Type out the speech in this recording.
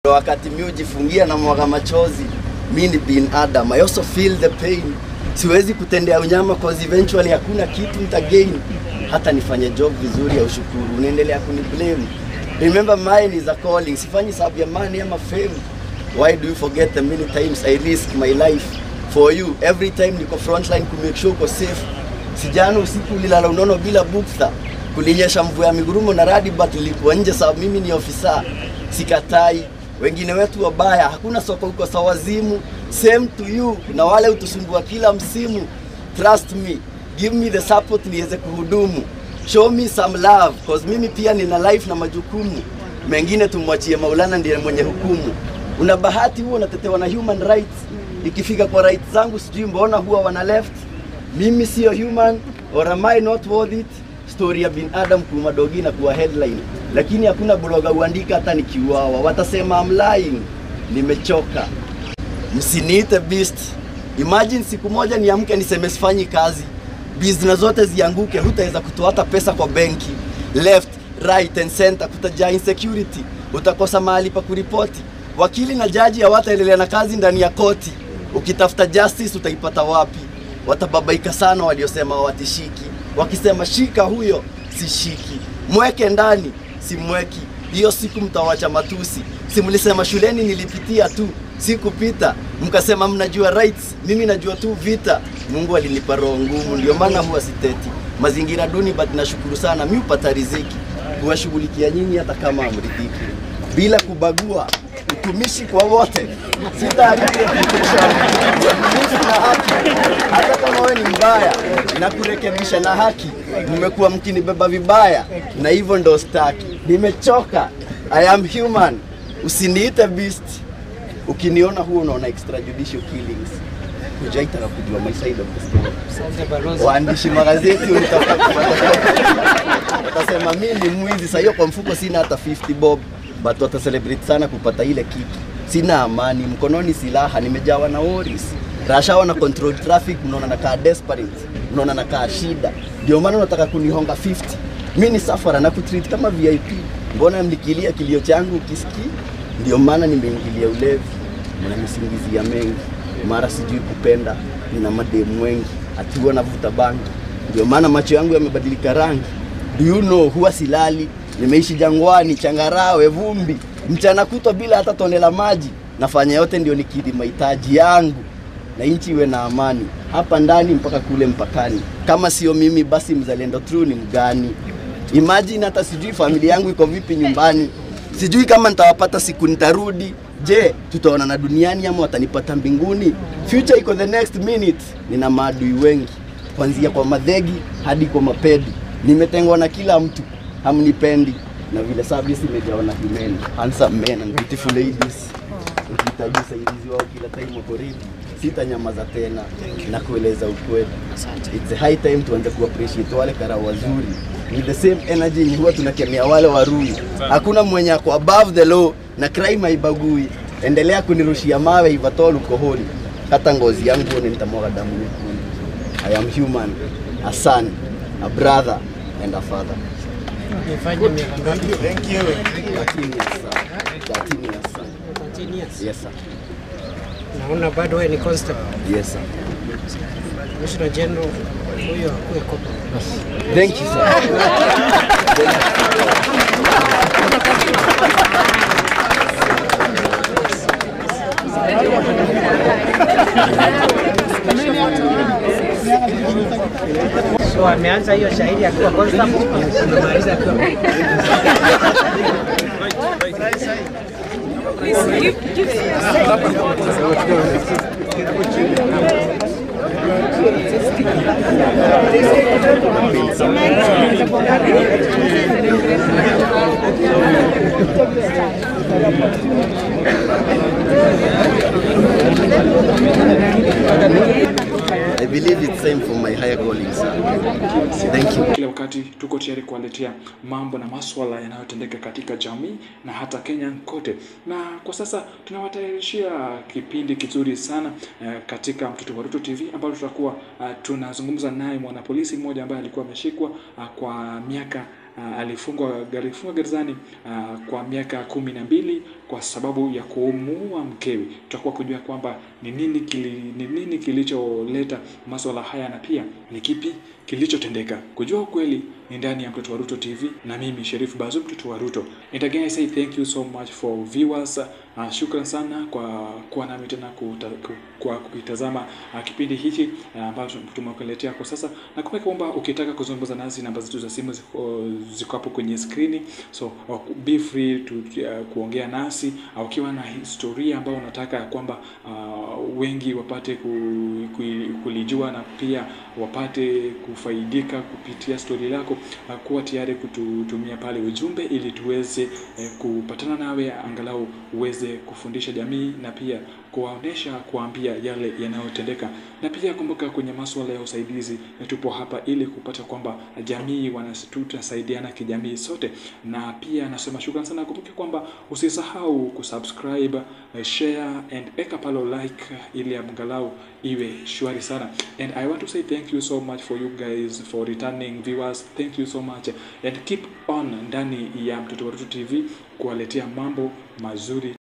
wakati mi hujifungia na mwaga machozi, mi ni binadamu, I also feel the pain. Siwezi kutendea unyama cause eventually hakuna kitu nitagain. Hata nifanye job vizuri ya ushukuru, unaendelea kuniblame. Remember mine is a calling, sifanyi sababu ya money ama fame. Why do you forget the many times I risk my life for you? Every time niko frontline ku make sure uko safe. Sijana usiku ulilala unono bila bukta, kulinyesha mvua ya migurumo na radi, but nilikuwa nje sababu mimi ni ofisa. Sikatai, wengine wetu wabaya, hakuna soko huko sawazimu. Same to you, na wale utusumbua kila msimu. Trust me, give me the support niweze kuhudumu. Show me some love, cause mimi pia nina life na majukumu mengine. Tumwachie Maulana, ndiye mwenye hukumu. Una bahati huo unatetewa na human rights, ikifika kwa rights zangu sijui mbona huwa wana left. Mimi sio human or am I not worth it? Story ya binadamu kuwa madogi na kuwa headline, lakini hakuna bloga uandika hata nikiuawa, watasema I'm lying. Nimechoka, msiniite beast. Imagine siku moja niamke niseme sifanyi kazi, business zote zianguke, hutaweza kutoa hata pesa kwa benki. Left, right and center kutajaa insecurity, utakosa mahali pa kuripoti. Wakili na jaji hawataendelea na kazi ndani ya koti. Ukitafuta justice utaipata wapi? Watababaika sana waliosema hawatishiki, wakisema shika huyo sishiki, mweke ndani simweki. Hiyo siku mtawacha matusi. Si mlisema shuleni nilipitia tu sikupita, mkasema mnajua rights, mimi najua tu vita. Mungu alinipa roho ngumu, ndio maana huwa siteti mazingira duni, but nashukuru sana mi upata riziki kuwashughulikia nyinyi hata kama amridhiki, bila kubagua utumishi kwa wote, sitaharibu reputation, uaminifu na haki. Hata kama wewe ni mbaya na kurekebisha na haki, mmekuwa mkinibeba vibaya, na hivyo ndo staki. Nimechoka, I am human, usiniite beast. Ukiniona huo unaona extrajudicial killings, hujaitaka kujua my side of the story. Waandishi magazeti utapata watasema mimi ni mwizi. Sasa hiyo kwa mfuko sina hata 50 bob, but wata celebrate sana kupata ile kiki. Sina amani, mkononi silaha, nimejawa na worries. Rasha na control traffic, mnaona nakaa desperate, mnaona nakaa shida, ndio maana unataka kunihonga 50. Mi ni safara na kutreat kama VIP. Mbona mlikilia kilio changu ukisikii? Ndio maana nimeingilia ulevi, mnanisingizia mengi, mara sijui kupenda, nina mademu wengi, ati huwa navuta bangi, ndio maana macho yangu yamebadilika rangi. Do you know, huwa silali, nimeishi jangwani, changarawe, vumbi, mchana kutwa bila hata tone la maji. Nafanya yote ndio nikidhi mahitaji yangu na nchi iwe na amani hapa ndani mpaka kule mpakani. Kama sio mimi, basi mzalendo true ni mgani? Imagine hata sijui familia yangu iko vipi nyumbani, sijui kama nitawapata siku nitarudi. Je, tutaonana duniani ama watanipata mbinguni? Future iko the next minute. Nina maadui wengi, kuanzia kwa madhegi hadi kwa mapedi. Nimetengwa na kila mtu, hamnipendi na vile service imejawa na women, handsome men and beautiful ladies. Ukihitaji usaidizi wao kila time wako ready, sitanyamaza tena na kueleza ukweli. It's a high time tuanze ku appreciate wale karau wazuri with the same energy yenye huwa tunakemea wale warui. Hakuna mwenye ako above the law na crime haibagui. Endelea kunirushia mawe ivatol ukoholi, hata ngozi yangu ni nitamwaga damu nyekundu. I am human, a son, a brother and a father. Nifanye miaka ngapi? 13 years, sir. 13 years, sir. 13 years. Yes, sir. Naona bado wewe ni constable. Yes, sir. Commissioner General huyo akuwe kopa. Thank you, sir. So ameanza hiyo shahidi akiwa constable, amemaliza akiwa I believe it's time for my higher calling, sir. Thank you. Kila wakati tuko tayari kuwaletea mambo na maswala yanayotendeka katika jamii na hata Kenya kote, na kwa sasa tunawatayarishia kipindi kizuri sana eh, katika Mtoto wa Ruto TV ambalo tutakuwa uh, tunazungumza naye mwanapolisi mmoja ambaye alikuwa ameshikwa uh, kwa miaka uh, alifungwa alifungwa gerezani uh, kwa miaka kumi na mbili kwa sababu ya kumuua mkewe. Tutakuwa kujua kwamba ni nini kili, ni nini kilicholeta masuala haya na pia ni kipi kilichotendeka. Kujua ukweli ni ndani ya Mtoto wa Ruto TV na mimi Sheriff Bazu, Mtoto wa Ruto. And again I say thank you so much for viewers. Uh, shukran sana kwa kuwa nami tena kuta, ku, kwa kukitazama uh, kipindi hiki uh, ambacho tumekuletea kwa sasa, na kumbuka kwamba ukitaka kuzungumza nasi namba zetu za simu ziko, ziko hapo kwenye skrini, so uh, be free to uh, kuongea nasi uh, ukiwa na historia ambayo unataka kwamba uh, wengi wapate ku, ku, kulijua na pia wapate kufaidika kupitia stori lako, uh, kuwa tayari kututumia pale ujumbe ili tuweze eh, kupatana nawe angalau uweze kufundisha jamii na pia kuwaonesha kuambia yale yanayotendeka, na pia kumbuka, kwenye masuala ya usaidizi tupo hapa ili kupata kwamba jamii tutasaidiana kijamii sote, na pia nasema shukrani sana. Kumbuke kwamba usisahau kusubscribe, share and eka palo like ili angalau iwe shwari sana, and I want to say thank you so much for you guys for returning viewers, thank you so much and keep on ndani ya Mtoto wa Ruto TV kuwaletea mambo mazuri.